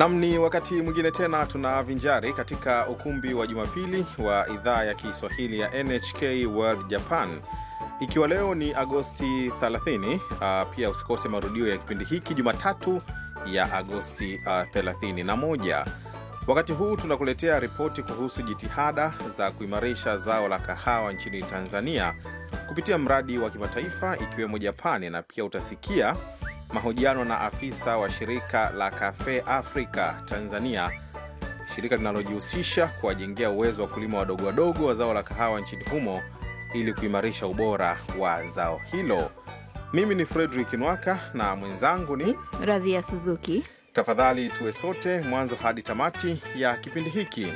Nam, ni wakati mwingine tena tunavinjari katika ukumbi wa Jumapili wa idhaa ya Kiswahili ya NHK World Japan, ikiwa leo ni Agosti 30. Uh, pia usikose marudio ya kipindi hiki Jumatatu ya Agosti uh, 31. Wakati huu tunakuletea ripoti kuhusu jitihada za kuimarisha zao la kahawa nchini Tanzania kupitia mradi wa kimataifa ikiwemo Japani, na pia utasikia mahojiano na afisa wa shirika la Cafe Africa Tanzania, shirika linalojihusisha kuwajengea uwezo wa kulima wadogo wadogo wa zao la kahawa nchini humo ili kuimarisha ubora wa zao hilo. Mimi ni Fredrick Nwaka na mwenzangu ni Radhia Suzuki. Tafadhali tuwe sote mwanzo hadi tamati ya kipindi hiki.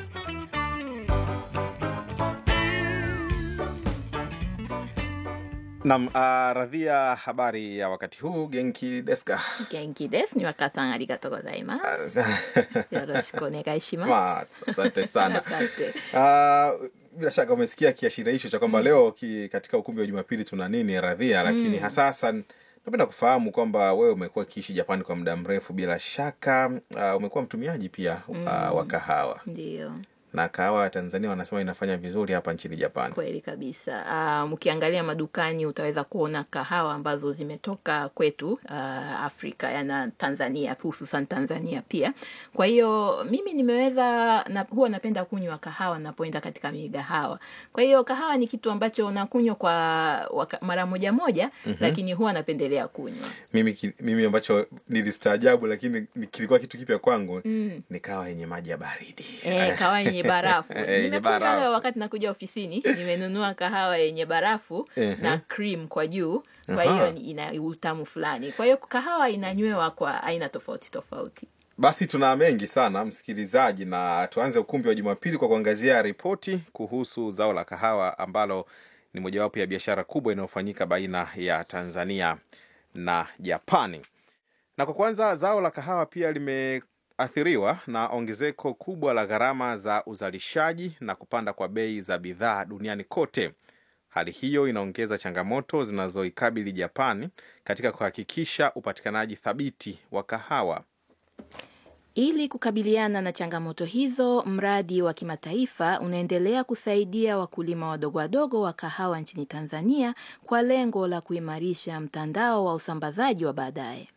Nam, uh, Radhia, habari ya wakati huu? Genki deska? Genki desu. Ni waka-san, arigatou gozaimasu. Yoroshiku onegai shimasu. Asante sana. Asante. Uh, bila shaka umesikia kiashiria hicho cha kwamba leo ki, katika ukumbi wa Jumapili tuna nini Radhia, lakini hasa hasa napenda kufahamu kwamba wewe umekuwa ukiishi Japani kwa muda mrefu, bila shaka uh, umekuwa mtumiaji pia uh, wa kahawa Ndiyo, na kahawa ya Tanzania wanasema inafanya vizuri hapa nchini Japani. kweli kabisa. Ah, mkiangalia madukani utaweza kuona kahawa ambazo zimetoka kwetu ah, Afrika yana Tanzania, hususan Tanzania pia. Kwa hiyo mimi nimeweza na, huwa napenda kunywa kahawa napoenda katika migahawa. Kwa hiyo kahawa ni kitu ambacho nakunywa kwa waka, mara moja moja, lakini huwa napendelea kunywa Mimi, ki- mimi ambacho nilistaajabu lakini ni- kilikuwa kitu kipya kwangu ni kahawa yenye maji ya baridi. Eh, kahawa yenye barafu. Eh, yenye Nimekunywa barafu. leo wakati nakuja ofisini, nimenunua kahawa yenye barafu Ehe. na cream kwa juu. Kwa Aha. hiyo ni- ina utamu fulani. Kwa hiyo kahawa inanywewa kwa aina tofauti tofauti. Basi tuna mengi sana msikilizaji, na tuanze ukumbi wa Jumapili kwa kuangazia ripoti kuhusu zao la kahawa ambalo ni mojawapo ya biashara kubwa inayofanyika baina ya Tanzania na Japani. Na kwa kwanza, zao la kahawa pia limeathiriwa na ongezeko kubwa la gharama za uzalishaji na kupanda kwa bei za bidhaa duniani kote. Hali hiyo inaongeza changamoto zinazoikabili Japani katika kuhakikisha upatikanaji thabiti wa kahawa. Ili kukabiliana na changamoto hizo, mradi wa kimataifa unaendelea kusaidia wakulima wadogo wadogo wa kahawa nchini Tanzania kwa lengo la kuimarisha mtandao wa usambazaji wa baadaye.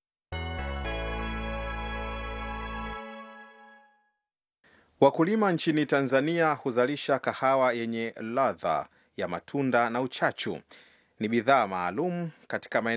Wakulima nchini Tanzania huzalisha kahawa yenye ladha ya matunda na uchachu. Ni bidhaa maalum katika maeneo